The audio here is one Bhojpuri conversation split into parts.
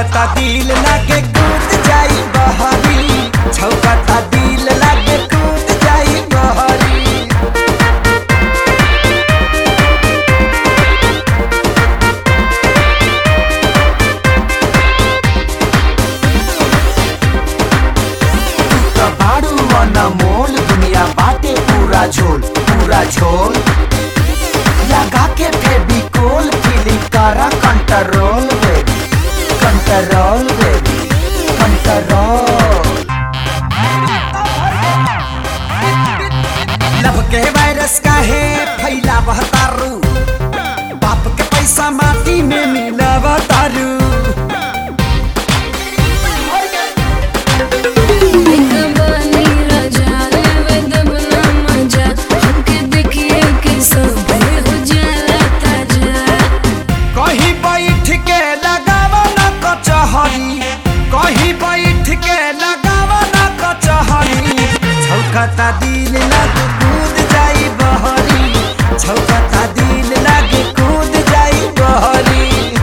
छौकता दिल लागे कूद जाई बहरी छौकता दिल लागे कूद जाई बहरी त बाड़ू मन मोल दुनिया बाटे पूरा झोल पूरा झोल लगा के फेविकोल फीलिंग करा control baby control baby control love के वायरस का है फैला तारू बाप के पैसा माटी में मिला तारू कबानी राजा रे दबना मजा हमके देखिए के सब हो जाला ताजा कहीं बैठ के लगावा ना कचहरी कहीं बैठ के लगावा ना कचहरी छौकता दिल लग कूद जाई बहरी छौकता दिल लग कूद जाई बहरी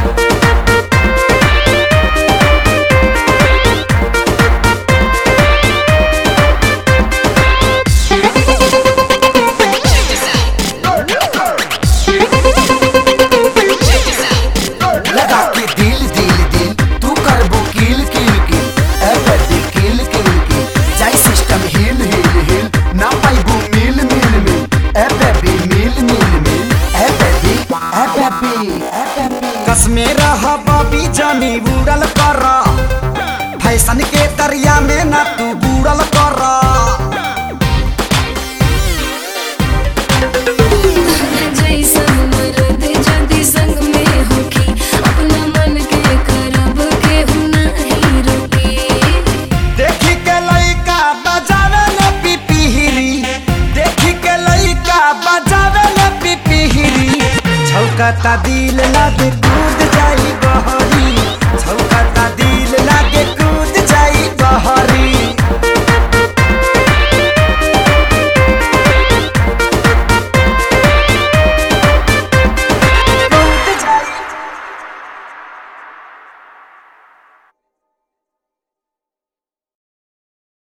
लगा के दिल दिल दिल तू करबो किल किल किल ए बेबी किल किल किल जाई सिस्टम हिल हिल हिल ना पाइबो मिल मिल मिल ए बेबी मिल मिल मिल ए बेबी ए बेबी ए बेबी कसमे रह बबी जानी बुड़ल कर फैशन के दरिया में ना तू बुड़ल कर जैसन मर्द जदी संग में होखी अपना मन के करब के नहीं रोकी देखी के लइका बजावे ले पिपिहिरी देखी के लइका बजावे ले पिपिहिरी छौकता दिल